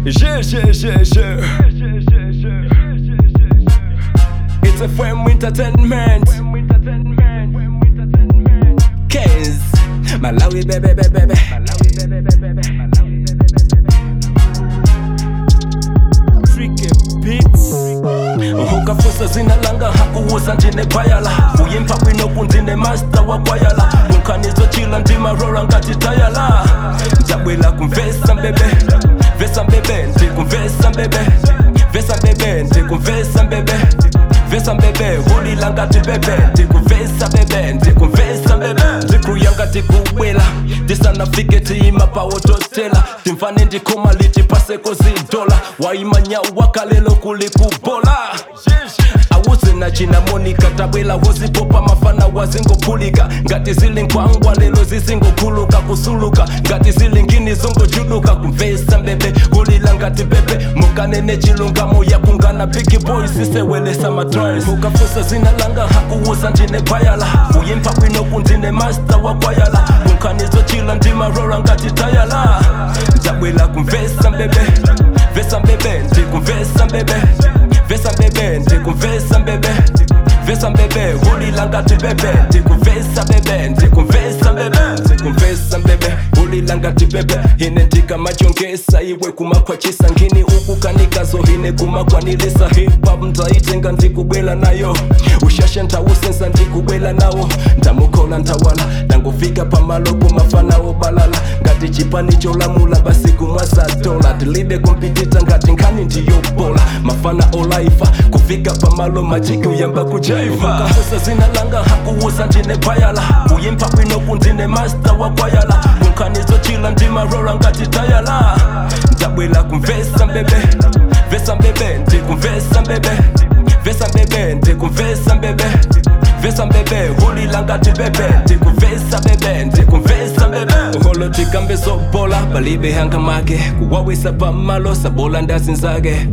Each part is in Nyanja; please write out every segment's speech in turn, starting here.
Je, je, je, je. It's a Femme Entertainment. Kez. Malawi, baby, baby, baby. Tricky Beats. ukafusa zina langa hakuwuza ndine bayala uyimpa kwinoku ndine master wakwayala unkanizochila ndimarora ngati tayala ndabwela kumvesa mbebe vesa mbebe ndikumvesa mbebe vesa mbebe ndikumvesa mbebe vesa mbebe hulila ngati bebe ndikuvesa bebe ndikumvesa mbebe ndikuya ngati kubwela ndisanafike tiyima pawototela timfane ndikhoma liti paseko zidola waimanyau wakalelo kuli kubola awuze na china monika tabwela wozipopa mafana wazingophulika ngati zili nkhwangwa lelo zizingokhuluka kusuluka ngati zili ngini zongojuluka kumvesa mbebe kulila ngati bebe mukanene chilungamo yakungana big boy sisewelesa madris ukafusa zina langa hakuwuza ndine bayala uyimpa kwinoku ndine master wakwayala unkanizochila ndimarora ngati tayala ndabwela kumvesa mbebe vesa mbebe ndikumvesa mbebe vesa mbebe ndikumvesa mbebe vesa mbebe hulila ngati bebe ndikuvesa bebe ndikumvesa mbebe ndikumvesa mbebe hulila ngati bebe ine ndikamachongesa iwe kumakhwachisa ngini ukukanikazo ine kumakwanilisa hip-hop ndaitenga ndikubwela nayo ushashe ntawusensa ndikubwela nawo ndamukhola ntawala ndangufika pamalopo mafanawo balala ngati chipani cholamula basi kumwasadola tilibe kumpitita ngati nkhani ndiyobola mafana olaifa kufika pamalo majiki uyamba kujaiva kafusa zina langa hakuwuza ndine bayala uyimpa kwinoku ndine master wakwayala kunkhanizochila ndimarora ngati tayala ndabwela kumvesa mbebe vesa mbebe ndikumvesa mbebe vesa mbebe ndikumvesa mbebe vesa mbebe hulila ngati bebe ndikuvesa bebe ndikumvesa mbebe uholo tikambe zobola palibe hanga make kuwawisa pamalo sabola ndazinzake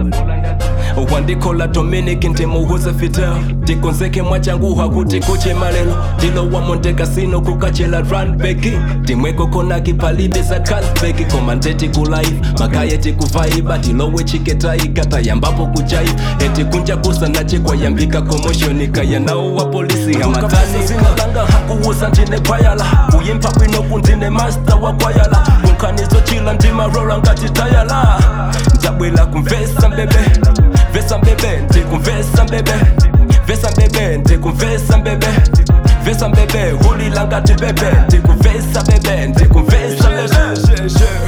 wandikhola dominic ndimuhuze fitel tikonzeke mwachanguha kuti kuche malelo ndilowa montekasino kukachela runbeki timweko konaki palibe za kasbeki koma ndeti kulife makaya tikuvaiba tilowe chiketaiga tayambapo kujaiva etikunja kusana chikwayambika komoshoni kaya nawo wa polisi hamatani zinalanga hakuwuza ndine bayala uyimpa kwinoku ndine master wakwayala unkanizochila ndimarora ngati tayala ndabwela kumvesa mbebe vesa mbebe ndikumvesa mbebe vesa mbebe ndikumvesa mbebe vesa mbebe hulila ngati bebe ndikuvesa bebe ndikumvesa bebe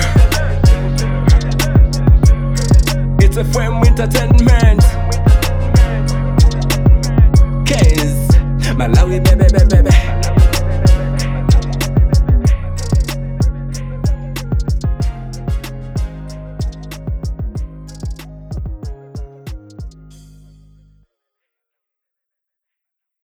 It's a Femme Entertainment Kez Malawi bebe bebe bebe